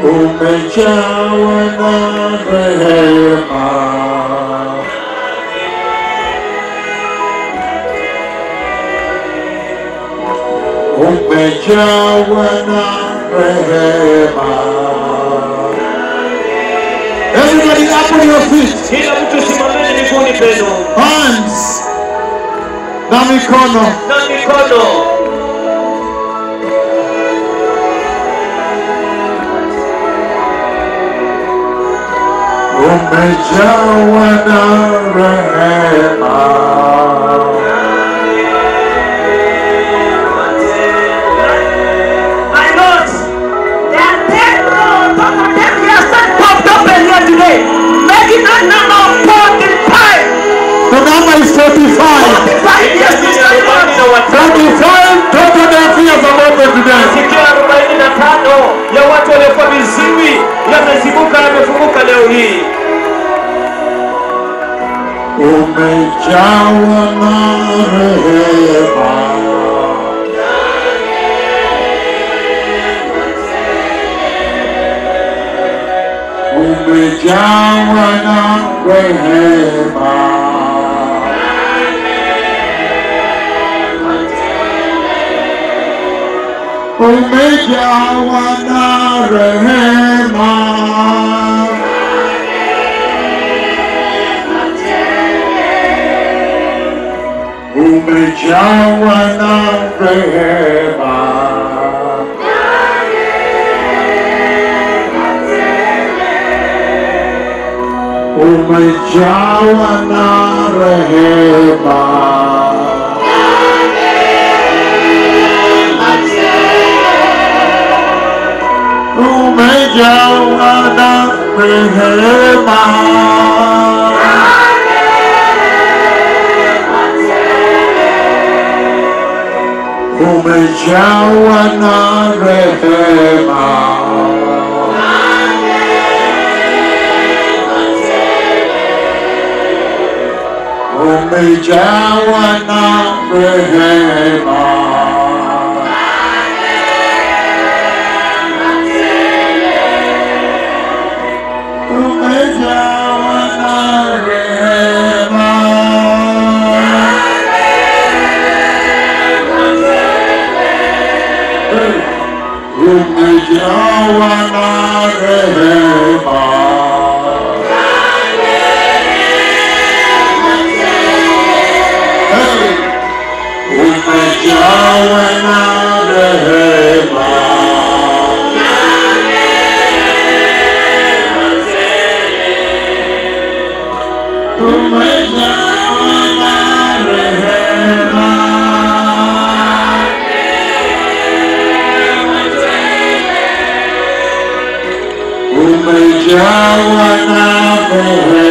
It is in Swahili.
umejawa na rehema, umejawa na rehema. Everybody up on your feet, Kila mtu simameni miguuni penu hands na mikono. na mikono. umejawa na rehema, My Lord, there are ten more, top of ten years that popped up earlier today, making a number of forty-five. the number is 45. Forty-five years to start with. 45 total deaf ears are open today. Masikio arobaini na tano ya watu waliokuwa viziwi yamezibuka yamefunguka leo hii. Umejawa na rehema, umejawa na rehema. Umejawa na rehema. umejawa na rehema. Umejawa na rehema. Umejawa na rehema. umejawa na rehema. Umejawa na rehema. Umejawa na rehema. umejawa na rehema. Hey! Umejawa na rehema. Umejawa na rehema. umejawa na rehema.